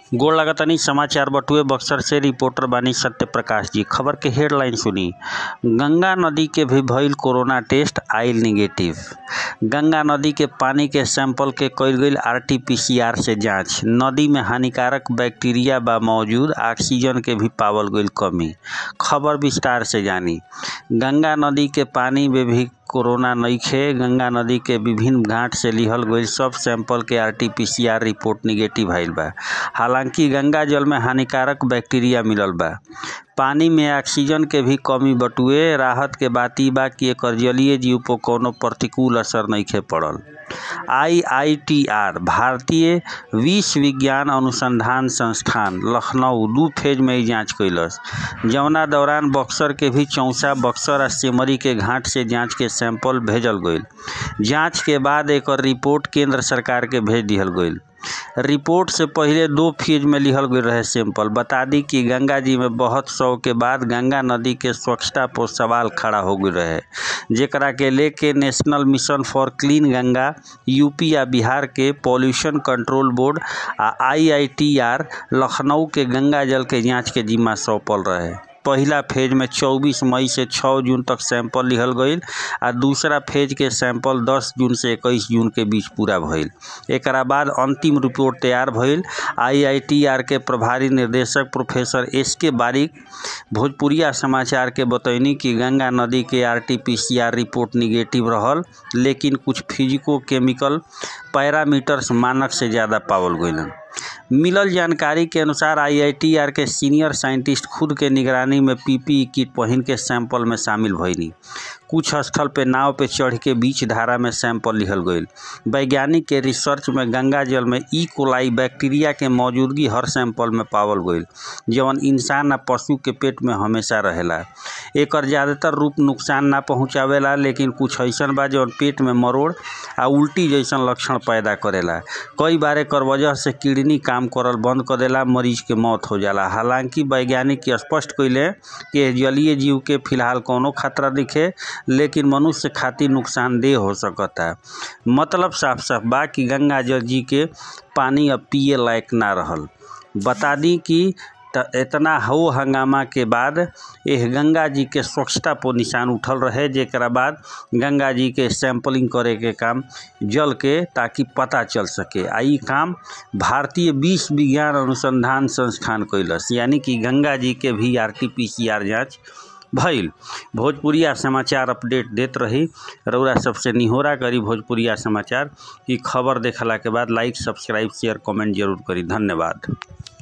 गोड़ लगतानी समाचार बटुए बक्सर से रिपोर्टर बानी सत्य प्रकाश जी खबर के हेडलाइन सुनी गंगा नदी के भी भइल कोरोना टेस्ट आइल निगेटिव गंगा नदी के पानी के सैंपल के कईल गईल आरटीपीसीआर से जांच नदी में हानिकारक बैक्टीरिया बा मौजूद ऑक्सीजन के भी पावल गईल कमी खबर विस्तार से जानी गंगा नदी के पानी में भी कोरोना नइखे गंगा नदी के विभिन्न घाट से लिहल गईल सब सैंपल के आरटीपीसीआर रिपोर्ट निगेटिव आइल बा हालांकि गंगा जल में हानिकारक बैक्टीरिया मिलल बा पानी में ऑक्सीजन के भी कमी बटुए राहत के बात ई बा कि एकर जलीय जीव पर कौनो प्रतिकूल असर नइखे पड़ल आईआईटीआर भारतीय विश्व विज्ञान अनुसंधान संस्थान लखनऊ दू फेज में ई जांच कैलस जौना दौरान बक्सर के भी चौसा बक्सर आ सिमरी के घाट से जांच के सैंपल भेजल गईल जांच के बाद एकर रिपोर्ट केंद्र सरकार के भेज दिहल गईल रिपोर्ट से पहिले दो फेज में लिहल गईल रहे सैंपल बता दी कि गंगा जी में बहुत सौ के बाद गंगा नदी के स्वच्छता पर सवाल खड़ा हो गईल रहे जेकरा के लेके national mission for clean Ganga UP आ बिहार के पॉल्यूशन कंट्रोल बोर्ड आ आईआईटीआर लखनऊ के गंगा जल के जांच के जिम्मा सौंपल रहे पहिला फेज में 24 मई से 6 जून तक सैंपल लिहल गईल आ दूसरा फेज के सैंपल 10 जून से 21 जून के बीच पूरा भइल एकरा बाद अंतिम रिपोर्ट तैयार भइल आईआईटीआर के प्रभारी निर्देशक प्रोफेसर एस के बारिक भोजपुरिया समाचार के बतैनी कि गंगा नदी के आरटीपीसीआर रिपोर्ट निगेटिव रहल लेकिन कुछ फिजिको केमिकल पैरामीटर्स मानक से ज़्यादा पावल गईलन मिलल जानकारी के अनुसार आईआईटीआर के सीनियर साइंटिस्ट खुद के निगरानी में पीपीई किट पहिन के सैंपल में शामिल भइनी कुछ स्थल पे नाव पे चढ़ के बीच धारा में सैंपल लिहल गईल वैज्ञानिक के रिसर्च में गंगा जल में ई कोलाई बैक्टीरिया के मौजूदगी हर सैंपल में पावल गईल जवन इंसान आ पशु के पेट में हमेशा रहेला एकर ज़्यादातर रूप नुकसान ना पहुँचावेला लेकिन कुछ ऐसन बा जवन पेट में मरोड़ आ उल्टी जैसन लक्षण पैदा करेला कई बार एकर वजह से किडनी काम करल बंद कर देला मरीज के मौत हो जाला हालांकि वैज्ञानिक स्पष्ट कैले कि जलीय जीव के फिलहाल कौनो खतरा दिखे लेकिन मनुष्य खातिर नुकसानदेह हो सकता मतलब साफ साफ बा कि गंगा जल जी के पानी अब पिए लायक ना रहल बता दी कि इतना हो हंगामा के बाद एह गंगा जी के स्वच्छता पर निशान उठल रहे जेकरा बाद गंगा जी के सैंपलिंग करे के काम जल के ताकि पता चल सके आ ई काम भारतीय विश्व विज्ञान अनुसंधान संस्थान कैलस यानी कि गंगा जी के भी R T P C R जाँच भइल भोजपुरिया समाचार अपडेट देत रही रउरा सबसे निहोरा करी भोजपुरिया समाचार की खबर देखला के बाद लाइक सब्सक्राइब शेयर कमेंट जरूर करी धन्यवाद